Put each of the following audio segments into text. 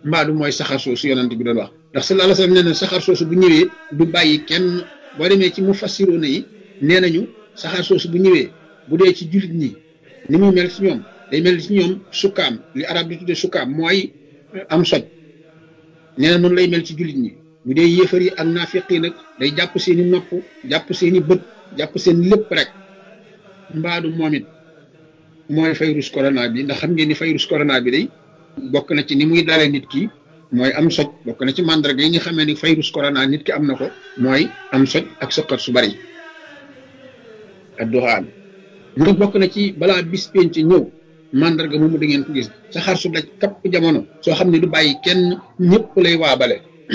mbaadu mooy saxar soosu yonent bi doon wax ndax sallallahu alayhi wasallam nee na saxar soosu bu ñëwee du bàyyi kenn boo demee ci mu fassiroona yi nee nañu saxaar soosu bu ñëwee bu dee ci jullit ñi ni muy mel ci ñoom day mel ci ñoom sukkaam li arab di tudde sukkaam mooy am soj nee na noonu lay mel ci jullit ñi bu dee yéefar yi ak naafiq yi nag day jàpp seeni nopp jàpp seeni bët jàpp seen lépp rek mbaadu moom it mooy virus corona bi ndax xam ngeen ni virus corona bi day bokk na ci ni muy dalee nit ki mooy am soj bokk na ci mandarga yi nga xamee ni virus corona nit ki am na ko mooy am soj ak sëqat su bari ak doxaan mu ne bokk na ci balaa bis penc ñëw mandarga moomu da ngeen ko gis saxaar su daj kapp jamono soo xam ne du bàyyi kenn ñëpp lay waabale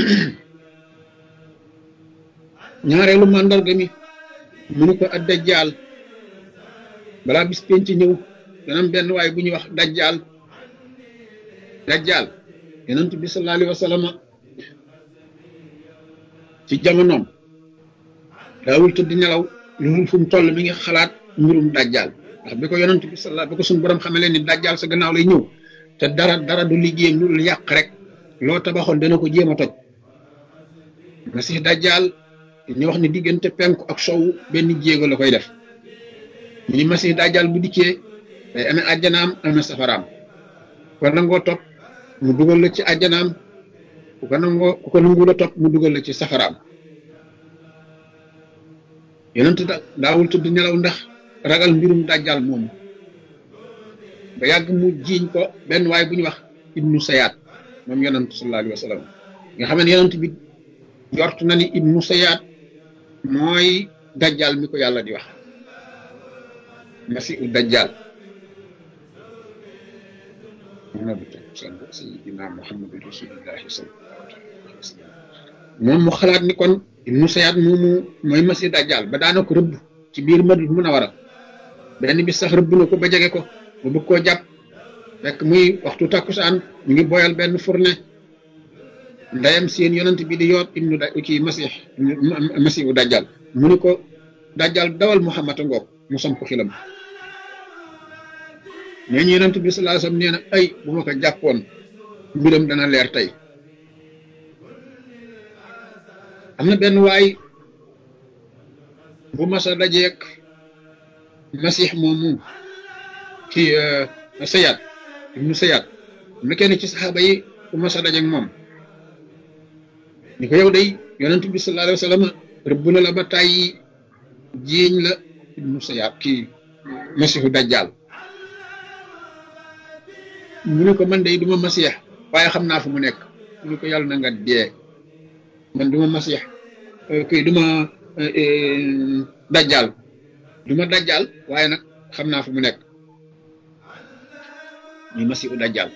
ñaareelu mandarga mi mu ne ko ak dajjaal balaa bis penc ñëw dana am benn waaye bu ñuy wax dajjaal dajjaal yonent bi sallallahu alayhi wa sallam ci jamonoom daawul tëdd nelaw lu mu fu mu toll mi ngi xalaat mbirum dajjaal ndax bi ko yonent bi sallallahu bi ko suñu borom xamee leen ni dajjaal sa gannaaw lay ñëw te dara dara du liggéeyam lu yàq rek loo tabaxoon dana ko jéem a toj masih dajjaal ñu wax ni diggante penku ak sowu benn jéego la koy def ñu ni masih dajjaal bu dikkee day amee àjjanaam amee safaraam kon nangoo topp mu dugal la ci àjjanaam ku ko nangoo ku ko nangu la topp mu dugal la ci safaraam yonent da daawul tudd nelaw ndax ragal mbirum dajjal moomu ba yàgg mu jiiñ ko benn waay bu ñu wax ibnu sayaat moom yonent sallallahu alayhi wa sallam nga xam ne yonent bi jort na ni ibnu sayaat mooy dajjal mi ko yàlla di wax masiu dajjal sayyidina muhammadu rasulillahi sallallahu alayhi wa sallam moom mu xalaat ni kon ibnu sayaat moomu mooy masi dajjal ba daana ko rëbb ci biir madina munawara benn bi sax rëbb na ko ba jege ko ba bëgg koo jàpp fekk muy waxtu takkusaan ñu ngi boyal benn fourne ndeyam seen yonent bi di yoot ibnu da kii masih masihu dajjal mu ni ko dajjal dawal muhammad a ngoog mu samp xilam nee ñu yonent bi sallallahu alayhi wasallam nee na ay bu ma ko jàppoon mbiram dana leer tey am na benn waay bu masa dajeek masix moomu ci sayaat ibnu sayaat am na kenn ci saxaaba yi bu masa dajeek moom ni ko yow day yonent bi sallallahu alayhi wasallam rëbb na la ba tàyyi jiiñ la ibnu sayaat kii masixu dajjaal mu ne ko man day duma masix waaye xam naa fu mu nekk mu ne ko yàlla na nga dee man duma masix kii duma dajjal duma dajjal waaye nag xam naa fu mu nekk muy masihu dajjal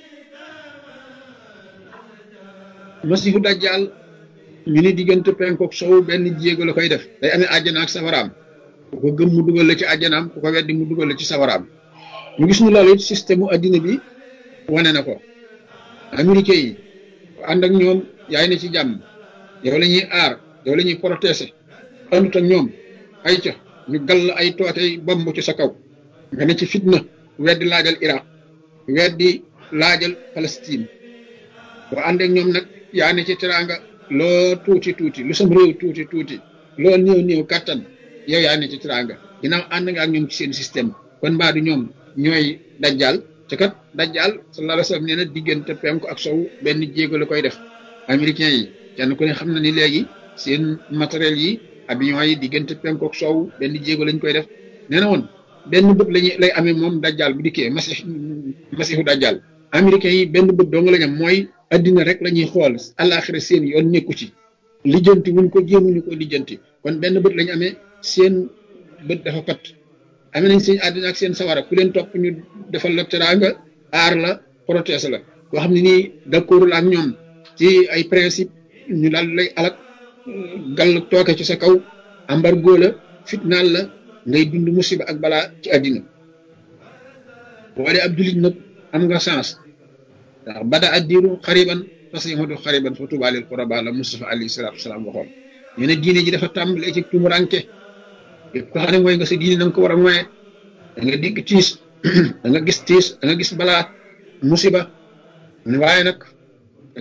masihu dajjal ñu ni diggante penkook sow benn jéego la koy def day amee àjjana ak safaraam ku ko gëm mu dugal la ci àjjanaam ku ko weddi mu dugal la ci safaraam ñu gis ñu loolu it système mu addina bi wane na ko américain yi ànd ak ñoom yaay na ci jàmm yow la ñuy aar yow la ñuy protéger àndut ak ñoom ay ca ñu gall ay tootey bomb ci sa kaw nga ne ci fitna weddi laajal Iraq weddi laajal Palestine boo ànd ak ñoom nag yaa ne ci teraanga loo tuuti tuuti lu sam réew tuuti tuuti loo néew néew kàttan yow yaa ne ci teraanga ginnaaw ànd nga ak ñoom ci seen système kon mbaa du ñoom ñooy dajjal te kat dajjal sallallahu alayhi wa sallam nee na diggante penku ak sow benn jéego la koy def américains yi kenn ku ne xam na ni léegi seen matériel yi avion yi diggante penku ak sow benn jéego lañ koy def nee na woon benn bët lañuy lay amee moom dajjal bu dikkee masix masihu dajjal américains yi benn bët doo nga lañ am mooy addina rek la ñuy xool àllaaxira seen yoon nekku ci lijjanti wuñ ko jéemuñu ko lijjanti kon benn bët lañu amee seen bët dafa pat amee nañ seen àddina ak seen sawara ku leen topp ñu defal la teraanga aar la protège la koo xam ne nii d'accordul ak ñoom ci ay principe ñu daal lay alak gàll tooke ci sa kaw embargo la fitnaal la ngay dund musiba ak balaa ci àddina boo dee ab jullit nag am nga chance ndax bada addiru xariban fasihudu xariban fa tuba lil quraba la Mustafa alayhi salatu wasalaam waxoon ñu ne diine ji dafa tàmbalee ci tumuranke yëpp ko xam ne mooy nga sa diine na nga ko war a moye da nga digg tiis da nga gis tiis da nga gis balaa musiba waaye nag